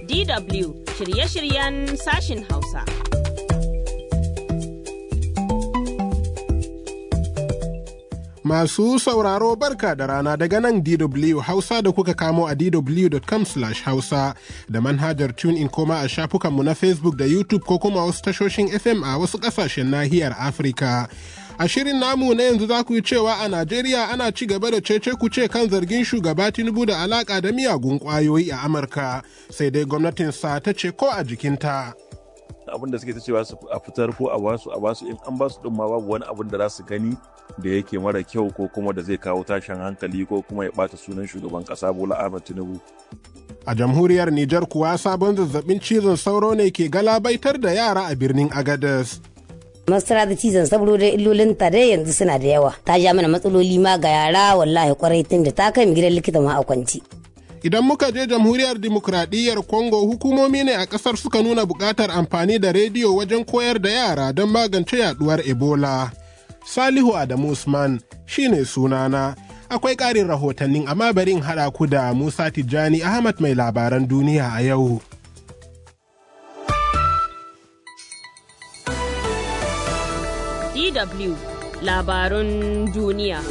DW shirye-shiryen sashin Hausa. Masu sauraro barka da rana daga nan DW Hausa da kuka kamo a dw.com hausa da manhajar in koma a shafukanmu na Facebook da YouTube ko kuma wasu tashoshin FM a wasu ƙasashen nahiyar Afirka. A shirin namu na yanzu za ku yi cewa a Najeriya ana ci gaba da cece kuce kan zargin shugaba Tinubu da alaka da miyagun ƙwayoyi a Amurka, sai dai gwamnatinsa ta ce ko a jikinta. abin da suke ta cewa a fitar ko a basu a basu in an basu din ma babu wani abin da za su gani da yake mara kyau ko kuma da zai kawo tashin hankali ko kuma ya bata sunan shugaban kasa Bola Ahmed Tinubu. A jamhuriyar Nijar kuwa sabon zazzabin cizon sauro ne ke galabaitar da yara a birnin Agadez. masara da cizon sauro da illolin ta dai yanzu suna da yawa ta ja mana matsaloli ma ga yara wallahi kwarai tun da ta kai mu gidan likita ma a kwanci Idan muka je jamhuriyar dimokuraɗiyyar Congo hukumomi ne a ƙasar suka nuna buƙatar amfani da rediyo wajen koyar da yara don magance yaduwar Ebola. Salihu Adamu Usman shine sunana. Akwai ƙarin rahotannin amma bari in haɗa ku da Musa Tijjani Ahmad mai labaran duniya a yau. DW labarun duniya.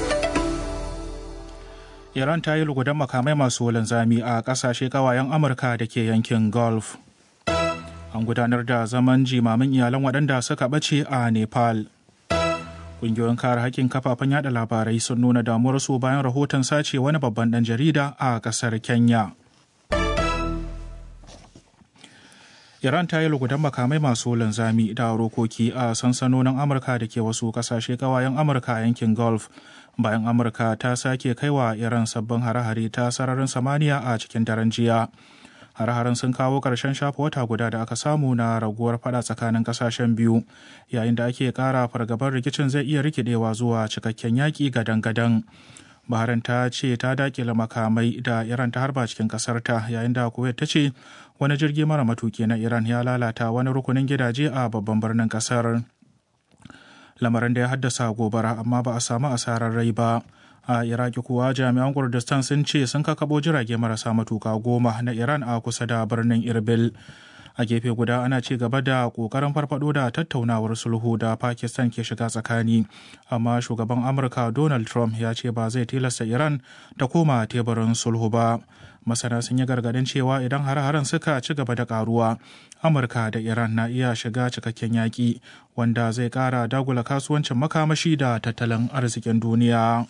Iran ta yi lugudan makamai masu linzami a ƙasashe ƙawayen Amurka da ke yankin Gulf. An gudanar da zaman jimamin iyalan waɗanda suka ɓace a Nepal. Ƙungiyoyin kare haƙƙin kafafen yada labarai sun nuna damuwarsu bayan rahoton sace wani babban ɗan jarida a ƙasar Kenya. Iran ta yi lugudan makamai masu linzami da rokoki a sansanonin Amurka da ke wasu ƙasashe ƙawayen Amurka a yankin Gulf. bayan amurka ta sake kaiwa iran sabbin hare-hare ta sararin samaniya a cikin daren jiya hare-haren sun kawo ƙarshen shafa wata guda da aka samu na raguwar fada tsakanin ƙasashen biyu yayin da ake ƙara fargabar rikicin zai iya rikidewa zuwa cikakken yaƙi gadan-gadan Bahrain ta ce ta dakile makamai da Iran ta harba cikin ƙasarta yayin da Kuwait ta ce wani jirgi mara matuki na Iran ya lalata wani rukunin gidaje a babban birnin ƙasar. lamarin da ya haddasa gobara amma ba a samu asarar rai ba a iraki kuwa jami'an kurdistan sun ce sun kakabo jirage marasa matuka goma na iran a kusa da birnin irbil a gefe guda ana ci gaba da kokarin farfado da tattaunawar sulhu da pakistan ke shiga tsakani amma shugaban amurka donald trump ya ce ba zai tilasta iran ta koma teburin sulhu ba masana sun yi gargadin cewa idan har-haren suka ci gaba da karuwa amurka da iran na iya shiga cikakken yaƙi wanda zai ƙara dagula kasuwancin makamashi da tattalin arzikin duniya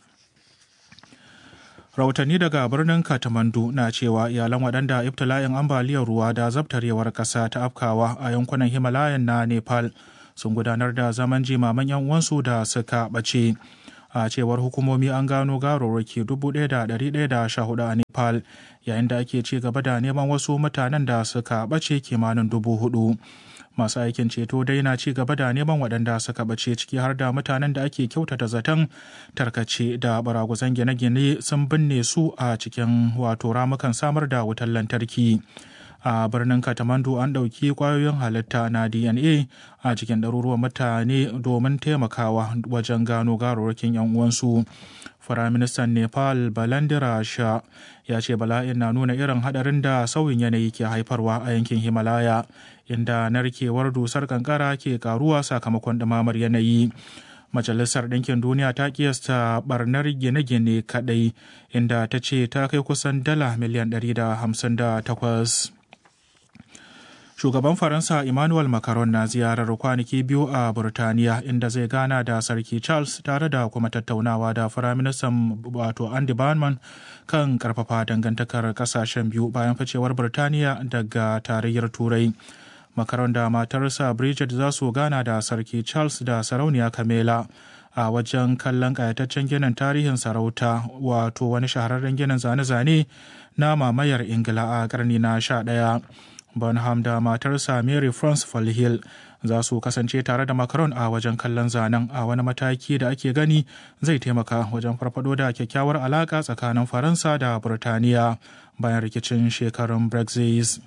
rahotanni daga birnin katamandu na cewa iyalan waɗanda ibtila'in ambaliyar ruwa da zabtarewar ƙasa ta afkawa a yankunan himalayan na nepal sun gudanar da zaman jimaman 'yan uwansu da suka ɓace a cewar hukumomi an gano garoraki 1,114 a nepal yayin da ake ci gaba da neman wasu mutanen da suka ɓace kimanin dubu hudu masu aikin ceto dai na ci gaba da neman waɗanda suka ɓace ciki har da mutanen da ake kyautata zaton tarkace da baraguzan gine-gine sun binne su a cikin wato ramukan samar da wutar lantarki a birnin katamandu an ɗauki ƙwayoyin halitta na dna a cikin ɗaruruwan mutane domin taimakawa wajen gano garurrukin 'yan uwansu firaministan nepal balandira sha ya ce bala'in na nuna irin haɗarin da sauyin yanayi ke haifarwa a yankin himalaya inda narkewar dusar kankara ke karuwa sakamakon ɗumamar yanayi Majalisar Ɗinkin Duniya ta kiyasta barnar gine-gine kaɗai inda ta ce ta kai kusan dala miliyan 158. Shugaban Faransa Emmanuel Macron na ziyarar kwanaki biyu a Burtaniya inda zai gana da Sarki Charles tare da kuma tattaunawa da Firaministan wato Andy Barnman kan karfafa dangantakar kasashen biyu bayan ficewar Burtaniya daga tarayyar Turai. Macron da matarsa Bridget za su gana da Sarki Charles da Sarauniya Camilla. a wajen kallon kayataccen ginin tarihin sarauta wato wani shahararren ginin zane-zane na mamayar ingila a karni na sha ɗaya. Bonham da matarsa Mary France Falhill za su kasance tare da Macron a wajen kallon zanen a wani mataki da ake gani zai taimaka wajen farfado da kyakkyawar alaka tsakanin Faransa da Burtaniya bayan rikicin shekarun Brexit.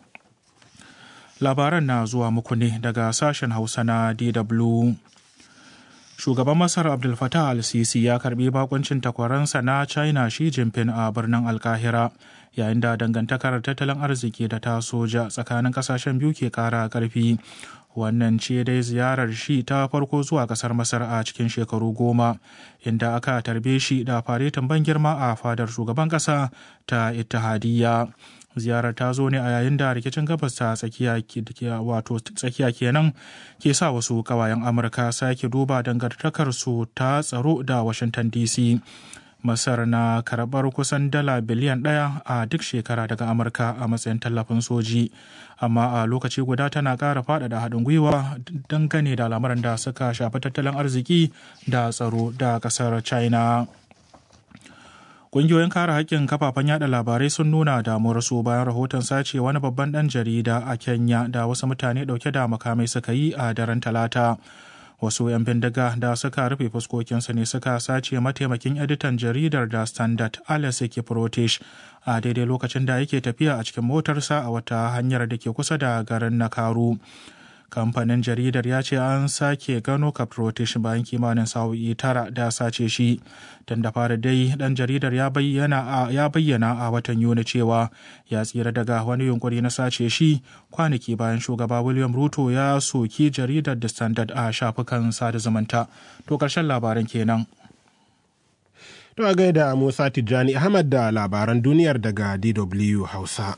Labaran na zuwa muku ne daga sashen Hausa na DW. shugaban masar abdul fatah al-sisi ya karbi bakuncin takwaransa na china shi jinping a birnin alkahira yayin da dangantakar tattalin arziki da ta soja tsakanin kasashen biyu ke kara karfi wannan ce dai ziyarar shi ta farko zuwa kasar masar a cikin shekaru goma inda aka tarbe shi da faretin ban girma a fadar shugaban kasa ta ittihadiyya ziyarar ta zo ne a yayin da rikicin gabas ta tsakiya wato tsakiya kenan ke sa wasu kawayen amurka sake duba dangantakar su ta tsaro da washington dc masar na karɓar kusan dala biliyan ɗaya a duk shekara daga amurka a matsayin tallafin soji amma a lokaci guda tana ƙara faɗaɗa haɗin gwiwa dangane da lamarin da suka shafi tattalin arziki da tsaro da ƙasar china Ƙungiyoyin kare haƙƙin kafafen yada labarai sun nuna damuwarsu bayan rahoton sace wani babban ɗan jarida a Kenya da wasu mutane ɗauke da makamai suka yi a daren Talata. Wasu 'yan bindiga da suka rufe fuskokinsu ne suka sace mataimakin editan jaridar da Standard Alex Kiprotish a daidai lokacin da yake tafiya a cikin motarsa a wata hanyar da ke kusa da garin Nakaru. kamfanin jaridar ya ce an sake gano caprotish bayan kimanin sa'o'i tara da sace shi tun da fara dai dan jaridar ya bayyana a watan yuni cewa ya tsira daga wani yunkuri na sace shi kwanaki bayan shugaba william ruto ya soki jaridar the standard a shafukan sada zumunta to karshen labaran kenan To a gaida Musa Tijjani Ahmad da labaran duniyar daga DW Hausa.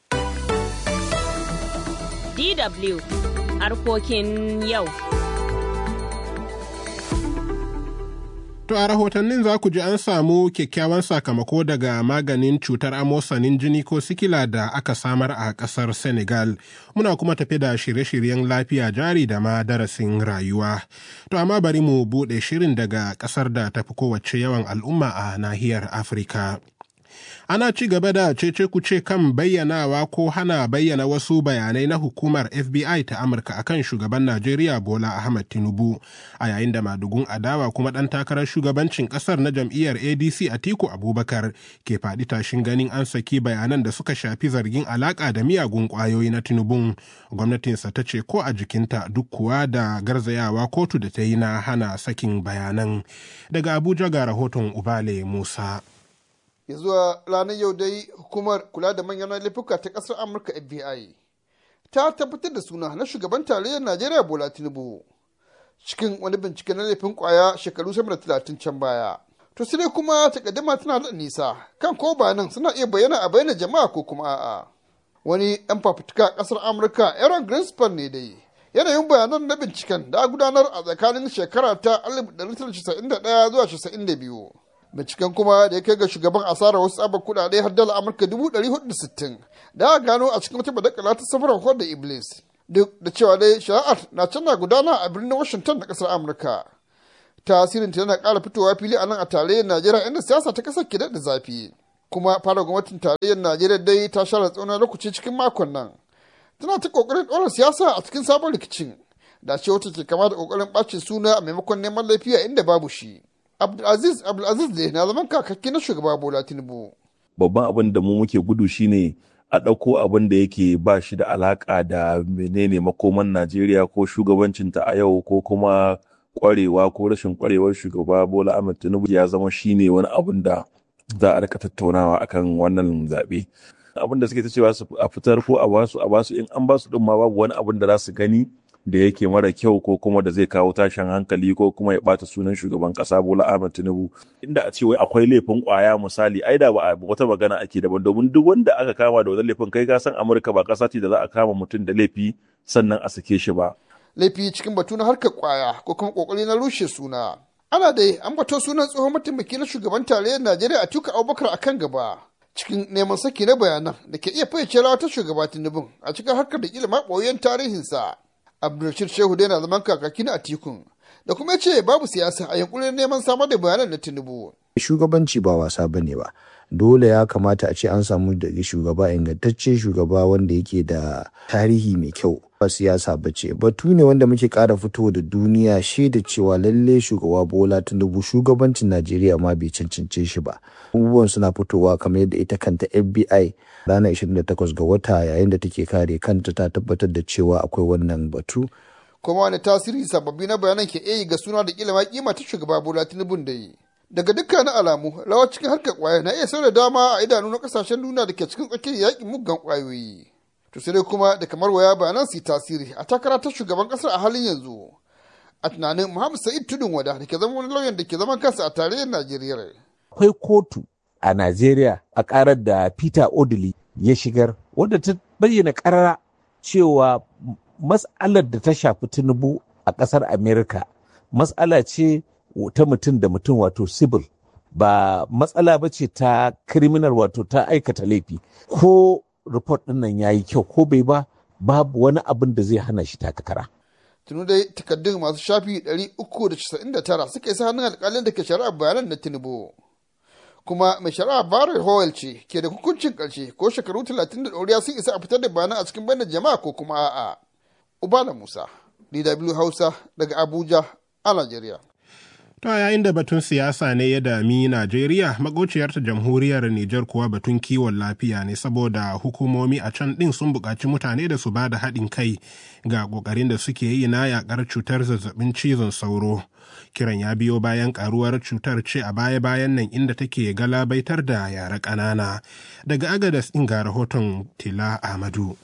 DW harkokin yau. To a rahotannin za ku ji an samu kyakkyawan sakamako daga maganin cutar amosanin jini ko sikila da aka samar a ƙasar Senegal. Muna kuma tafi da shirye-shiryen lafiya jari da ma darasin rayuwa. To amma bari mu buɗe shirin daga ƙasar da tafi kowace yawan al'umma a nahiyar Afirka. ana ci gaba da cece kuce kan bayyanawa ko hana bayyana wasu bayanai na hukumar FBI ta Amurka akan shugaban Najeriya Bola Ahmed Tinubu a yayin da madugun adawa kuma ɗan takarar shugabancin ƙasar na jam'iyyar ADC Atiku Abubakar ke faɗi tashin ganin an saki bayanan da suka shafi zargin alaƙa da miyagun ƙwayoyi na Tinubun. Gwamnatinsa ta ce ko a jikinta duk kuwa da garzayawa kotu da ta yi na hana sakin bayanan. Daga Abuja ga rahoton Ubale Musa. ya zuwa ranar yau dai hukumar kula da manyan laifuka ta kasar amurka fbi ta tabbatar da suna na shugaban tarayyar najeriya bola tinubu cikin wani bincike na laifin kwaya shekaru sama da talatin can baya to sai kuma takaddama tana da nisa kan ko bayanan suna iya bayyana a bayyana jama'a ko kuma a'a wani yan fafutuka kasar amurka aaron greenspan ne dai yanayin bayanan na binciken da gudanar a tsakanin shekara ta 1991 zuwa 92 binciken kuma da ya kai ga shugaban asarar wasu tsabar kudade har dala amurka 460 da aka gano a cikin wata badakala ta safarar da iblis duk da cewa dai shari'ar na canza gudana a birnin washington da kasar amurka tasirin ta yana kara fitowa fili a nan a tarayyar najeriya inda siyasa ta kasar ke da zafi kuma fara gwamnatin tarayyar najeriya dai ta share tsaunar lokaci cikin makon nan tana ta kokarin ɗora siyasa a cikin sabon rikicin da ce wata ke kama da kokarin ɓacin suna a maimakon neman lafiya inda babu shi Abdulaziz Abdulaziz ne na zaman kakakki na shugaba Bola Tinubu. Babban abin da mu muke gudu shine a ɗauko abin da yake ba shi da alaƙa da menene makoman Najeriya ko shugabancinta a yau ko kuma ƙwarewa ko rashin ƙwarewar shugaba Bola Ahmed Tinubu ya zama shine wani abin da za a rika tattaunawa akan wannan zaɓe. Abin da suke ta cewa a fitar ko a basu a basu in an basu ɗin ma babu wani abin da za su gani da yake mara kyau ko kuma da zai kawo tashin hankali ko kuma ya bata sunan shugaban kasa Bola Ahmed Tinubu inda a ce wai akwai laifin kwaya misali ai da ba a wata magana ake daban domin duk wanda aka kama da wannan laifin kai ka san Amurka ba kasa ce da za a kama mutum da laifi sannan a sake shi ba laifi cikin batu na harkar kwaya ko kuma kokari na rushe suna ana dai an bato sunan tsohon mataimaki na shugaban tarayyar Najeriya Atiku Abubakar akan gaba cikin neman saki na bayanan da ke iya fayyace rawa ta shugaba Tinubu a cikin harkar da kila maɓoyin tarihinsa abdulrashid shehu dai na zaman kakaki na atikun da kuma ce babu siyasa a yankunan neman samar da bayanan na tinubu shugabanci ba wasa bane ba dole ya kamata a ce an samu daga shugaba ingantacce shugaba wanda yake da tarihi mai kyau ba siyasa ba ce batu ne wanda muke kara fito da duniya shaida cewa lalle shugaba bola tinubu shugabancin najeriya ma bai cancance shi ba abubuwan suna fitowa kamar yadda ita kanta fbi ranar 28 ga wata yayin da take kare kanta ta tabbatar da cewa akwai wannan batu kuma wani tasiri sababbi na bayanan ke iya ga suna da kila ma kima ta shugaba bola tinubu da yi daga dukkanin alamu rawa cikin harkar kwaya na iya sau da dama a idanu na kasashen duniya da ke cikin tsakiyar yakin muggan kwayoyi to sai dai kuma da kamar waya bayanan su tasiri a takara ta shugaban kasar a halin yanzu a tunanin muhammad sa'id tudun wada da ke zama wani lauyan da ke zaman kansa a tarayyar najeriya akwai kotu a najeriya a karar da peter odili ya shigar wadda ta bayyana karara cewa mas'alar da ta shafi tinubu a kasar america mas'ala ce ta mutum da mutum wato civil ba matsala ba ce ta criminal wato ta aikata laifi ko report ɗin nan ya yi kyau ko bai ba babu wani abin da zai hana shi takara. tunu dai takaddun masu shafi 399 suka isa hannun alkalin da ke shari'ar bayanan na tinubu kuma mai shari'a Barry Howell ce ke da hukuncin ƙarshe ko shekaru 30 da ɗoriya sun isa a fitar da bayanan a cikin bayanan jama'a ko kuma a'a. Ubala Musa, DW Hausa daga Abuja a Najeriya. To yayin da batun siyasa ne ya dami Najeriya, magociyarta jamhuriyar Nijar kuwa batun kiwon lafiya ne saboda hukumomi a can ɗin sun buƙaci mutane da su ba da haɗin kai ga ƙoƙarin da suke yi na yaƙar cutar zazzabin cizon sauro. Kiran ya biyo bayan ƙaruwar cutar ce a baya-bayan nan inda take galabaitar da yara ƙanana. Daga Agadas ɗin ga rahoton Tila Ahmadu.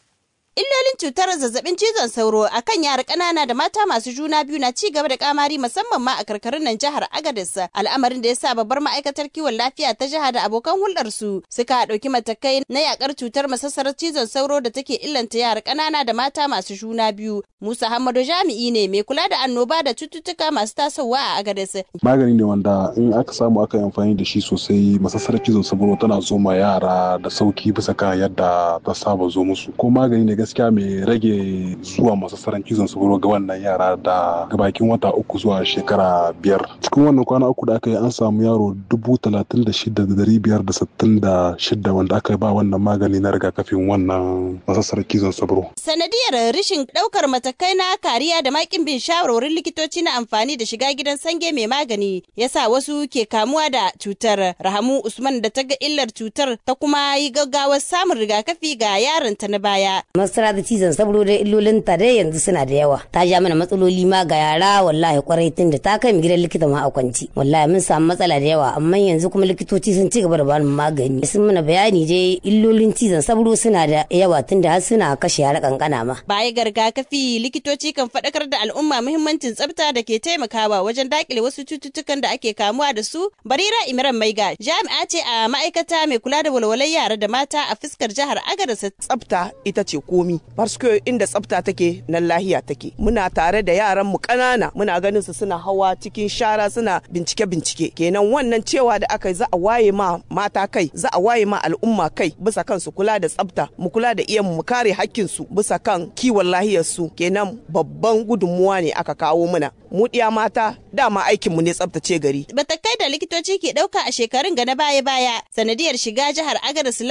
Illolin cutar zazzabin cizon sauro a kan yara ƙanana da mata masu juna biyu na ci gaba da kamari musamman ma a karkarun nan jihar Agadez al'amarin da ya sa babbar ma'aikatar kiwon lafiya ta jiha da abokan hulɗar su suka ɗauki matakai na yakar cutar masassarar cizon sauro da take illanta yara ƙanana da mata masu juna biyu. Musa Hamadu jami'i ne mai kula da annoba da cututtuka masu tasowa a Agadez. Magani ne wanda in aka samu aka yi amfani da shi sosai masassarar cizon sauro tana zo ma yara da sauki bisa kan yadda ta saba zo musu. Ko magani ne gaskiya mai rage zuwa masassaran cizon sauro ga wannan yara da gabakin wata uku zuwa shekara biyar cikin wannan kwana uku da aka yi an samu yaro dubu talatin da shida da dari biyar da sittin da shida wanda aka ba wannan magani na rigakafin wannan masassarar cizon sauro. sanadiyar rashin ɗaukar matakai na kariya da makin bin shawarwarin likitoci na amfani da shiga gidan sange mai magani yasa wasu ke kamuwa da cutar rahamu usman da ta ga illar cutar ta kuma yi gaggawar samun rigakafi ga yaronta na baya masara da cizon sauro da illolin ta dai yanzu suna da yawa ta ja mana matsaloli ma ga yara wallahi kwarai tun da ta kai mu gidan likita ma a kwanci wallahi mun samu matsala da yawa amma yanzu kuma likitoci sun ci gaba da bani magani sun mana bayani dai illolin cizon sauro suna da yawa tun da har suna kashe yara kankana ma baya ga rigakafi likitoci kan faɗakar da al'umma muhimmancin tsafta da ke taimakawa wajen dakile wasu cututtukan da ake kamuwa da su barira imran maiga jami'a ce a ma'aikata mai kula da walwalar yara da mata a fuskar jihar agadez tsafta ita ce komi parce inda tsafta take nan lahiya take muna tare da yaran mu ƙanana muna ganin su suna hawa cikin shara suna bincike bincike kenan wannan cewa da aka yi za a waye ma mata kai za a waye ma al'umma kai bisa kan su kula da tsafta mu kula da iyan mu kare hakkin su bisa kan kiwon lahiyar su kenan babban gudunmuwa ne aka kawo muna mu diya mata dama aikin mu ne tsaftace gari batakai da likitoci ke ɗauka a shekarun ga na baya baya sanadiyar shiga jihar agadez